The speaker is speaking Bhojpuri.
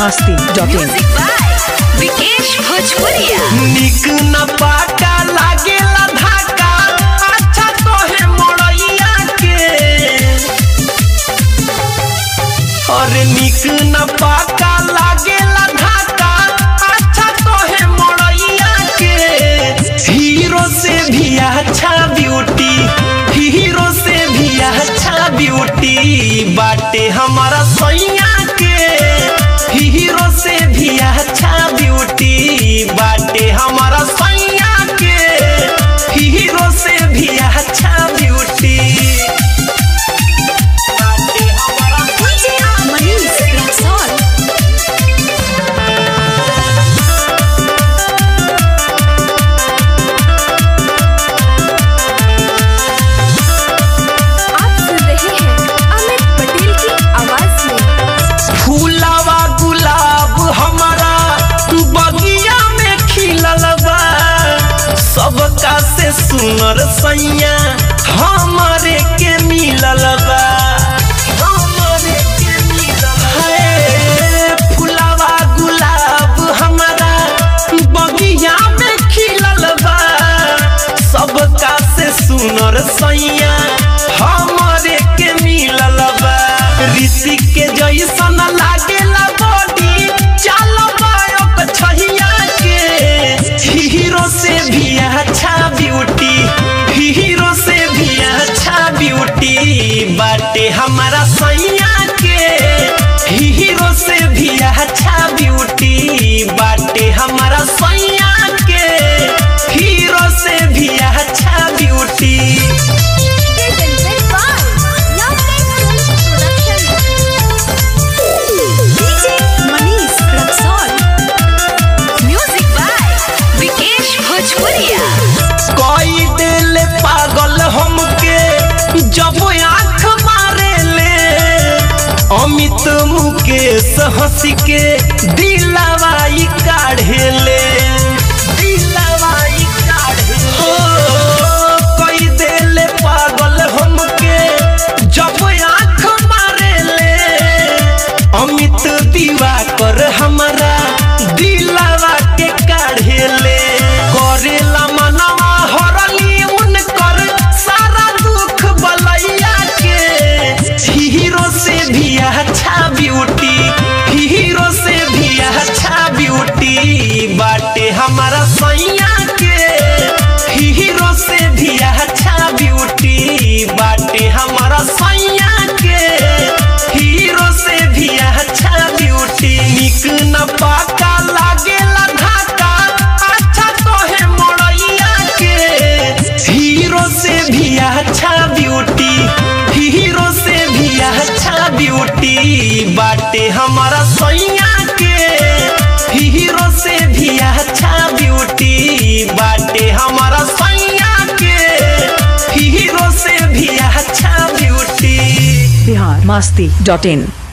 Masti dot in music by Vikesh Bhojpuriya निक न पाका लागेला धाका अच्छा तोहे मोड़ैया के अरे निक न पाका लागेला धाका अच्छा तोहे मोड़ैया के हीरो से भी अच्छा ब्यूटी हीरो से भी अच्छा ब्यूटी बाटे हमारा सैया के हीरो से भी अच्छा ब्यूटी बाटे हमारा सैया के हीरो से भी अच्छा ब्यूटी बाटे हमारा मनीष रक्सौल आप सुन रहे हैं अमित पटेल की आवाज में फूलावा गुलाब हमारा बगिया में खिलल बा सबका से सुनर सैया हमारे के मिलल बा हमारे के मिलल है फूलावा गुलाब हमारा बगिया में खिलल बा सबका से सुनर सैया हमारे के मिलल बा ऋषि के जैसन लागेला बॉडी चल बायक छहिया के हीरो से भी अच्छा ब्यूटी हीरो से भी अच्छा ब्यूटी बाटे हमारा सैया के हीरो से भी अच्छा ब्यूटी बाटे हमारा सैया के हीरो से भी अच्छा beauty Manish Raxaul music by Vikesh Bhojpuriya कोई दिल पागल हमके जब आंख मारे ले अमित मुकेश हंस के दिलवाई काढ़े ले दिलवाई काढ़े हो कोई दिल पागल हमके जब आंख मारे ले अमित दिवाकर हमारा दिलवा के काढ़े ले करेला मनवा हरली उनकर सारा दुख बलैया के हीरो से भी अच्छा ब्यूटी हीरो से भी अच्छा ब्यूटी बाटे हमारा सैया के हीरो से भी अच्छा ब्यूटी बाटे हमारा सैया के हीरो से भी अच्छा ब्यूटी निक न पाका लागेला धाका अच्छा तोहे मोड़ैया के हीरो से भी अच्छा ब्यूटी हीरो से भी अच्छा ब्यूटी बाटे हमारा सैया के हीरो से भी अच्छा ब्यूटी बाटे हमारा सैया के हीरो से भी अच्छा ब्यूटी बिहार मस्ती डॉट इन